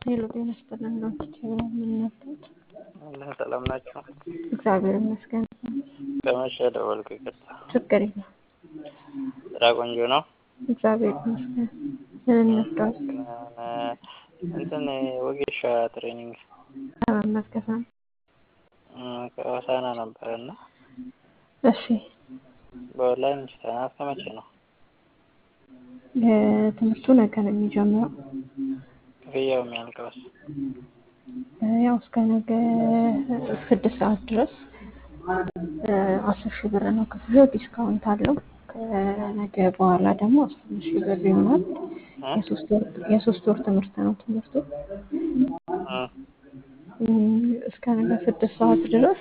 ሄሎ ጤና ይስጥልን ዶክተር ጀብራ ምን ነበር? አላህ ሰላም ናችሁ? እግዚአብሔር ይመስገን። ከመሸ ደወልኩ። ይቅርታ። ችግር የለም። ስራ ቆንጆ ነው። እግዚአብሔር ይመስገን። ምን እንርዳዎት? እንትን ወጌሻ ትሬኒንግ ለመመዝገብ ነው። እም፣ ከሆሳና ነበር እና እሺ በኦንላይን ችተናል። ከመቼ ነው የትምህርቱ ነገ ነው የሚጀምረው። ክፍያው የሚያልቀውስ? ያው እስከ ነገ ስድስት ሰዓት ድረስ አስር ሺህ ብር ነው ክፍያው። ዲስካውንት አለው። ከነገ በኋላ ደግሞ አስራ አምስት ሺህ ብር ይሆናል። የሶስት ወር የሶስት ወር ትምህርት ነው ትምህርቱ እም፣ እስከ ነገ ስድስት ሰዓት ድረስ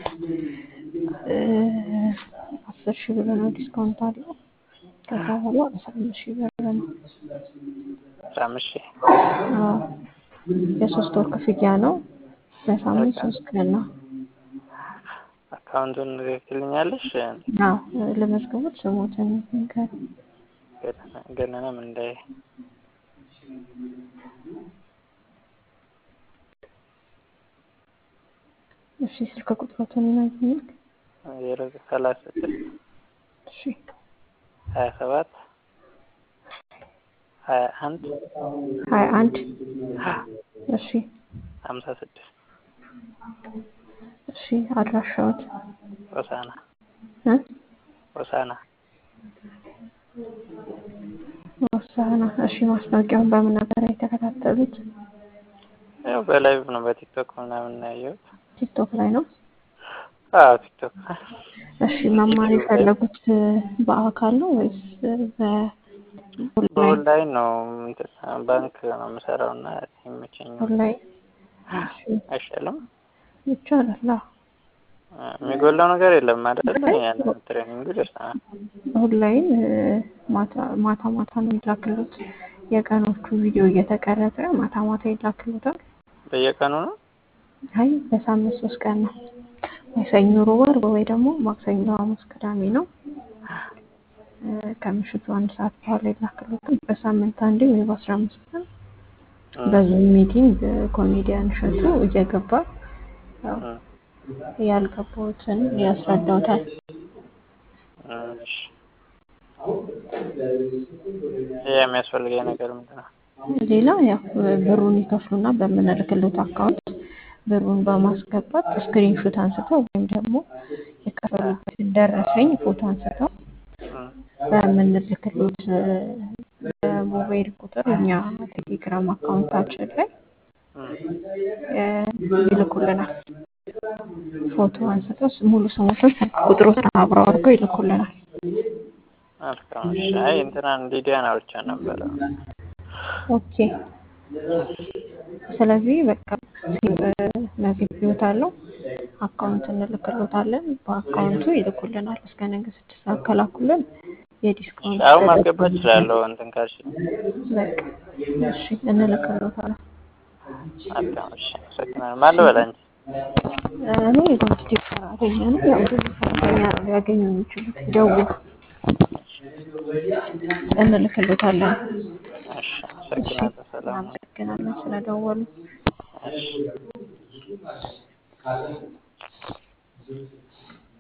አስር ሺህ ብር ነው ዲስካውንት አለው። ከዛ በኋላ አስራ አምስት ሺህ ብር ነው። አስራ አምስት ሺህ አዎ፣ የሶስት ወር ክፍያ ነው። በሳምንት ሶስት ቀን ነው። አካውንቱን ልክልኛለሽ? አዎ፣ ለመዝገቦች ስሞትን ንገር። ገነነም እንዳይ እሺ፣ ስልክ ቁጥሮትን ይነግሩኛል? ዜሮ ሰላሳ ስድስት እሺ፣ ሀያ ሰባት ሀያ አንድ ሀያ አንድ እሺ፣ ሀምሳ ስድስት እሺ። አድራሻዎት ሆሳና እ ሆሳና ወሳና። እሺ፣ ማስታወቂያውን በምን ነበር የተከታተሉት? ያው በላይቭ ነው በቲክቶክ ምናምን ነው ያየሁት። ቲክቶክ ላይ ነው። አዎ ቲክቶክ እሺ፣ መማር የፈለጉት በአካል ነው ወይስ በኦንላይን? በኦንላይን ነው። እንትን ባንክ ነው የምሰራው እና ይመቸኛል። ኦንላይን አይሻልም? ይቻላል። አዎ። የሚጎላው ነገር የለም አይደል? ያንን ትሬኒንግ ደርሰናል። ኦንላይን ማታ ማታ ማታ ነው ይላክሉት። የቀኖቹ ቪዲዮ እየተቀረጸ ማታ ማታ ይላክሉታል። በየቀኑ ነው። አይ በሳምንት ሶስት ቀን ነው። ወይ ሰኞ፣ ሮብ፣ ዓርብ ወይ ደግሞ ማክሰኞ፣ ሐሙስ፣ ቅዳሜ ነው። ከምሽቱ አንድ ሰዓት በኋላ ይላክሉታል። በሳምንት አንዴ ወይ በአስራ አምስት ቀን በዙም ሚቲንግ ኮሜዲያን እሸቱ እየገባ ያው ያልገባዎትን ያስረዳውታል። እሺ። ይሄ የሚያስፈልገኝ ነገር ምንድን ነው? ሌላ ያው ብሩን ይከፍሉና በምንልክሉት አካውንት ብሩን በማስገባት ስክሪንሾት አንስተው ወይም ደግሞ የከፈሉበትን ደረሰኝ ፎቶ አንስተው በምንልክሉት በሞባይል ቁጥር እኛ ቴሌግራም አካውንታችን ላይ ይልኩልናል። ፎቶ አንስተው ሙሉ ስሞቶች ቁጥሮትን አብረው አድርገው ይልኩልናል። መልካም። እሺ። አይ እንትናን ሊዲያን አውርቻ ነበረ። ኦኬ። ስለዚህ በቃ መዝግቢዎት አለው አካውንት እንልክሎታለን። በአካውንቱ ይልኩልናል። እስከ ነገ ስድስት ሰዓት ከላኩልን የዲስካውንት አሁን ማስገባት እችላለሁ። እንትን ካልሽ በቃ እሺ፣ እንልክሎታለን። መልካም። እሺ። አመሰግናለሁ። ማን ልበል አንቺ? እኔ የኮምፒውተር ሰራተኛ ነኝ። ያው ብዙ ሰራተኛ ነው ሊያገኙ የሚችሉት። ደውሉ፣ እንልክሎታለን። እሺ። አመሰግናለሁ። ሰላም ነው። እናመሰግናለን ስለደወሉ። እሺ።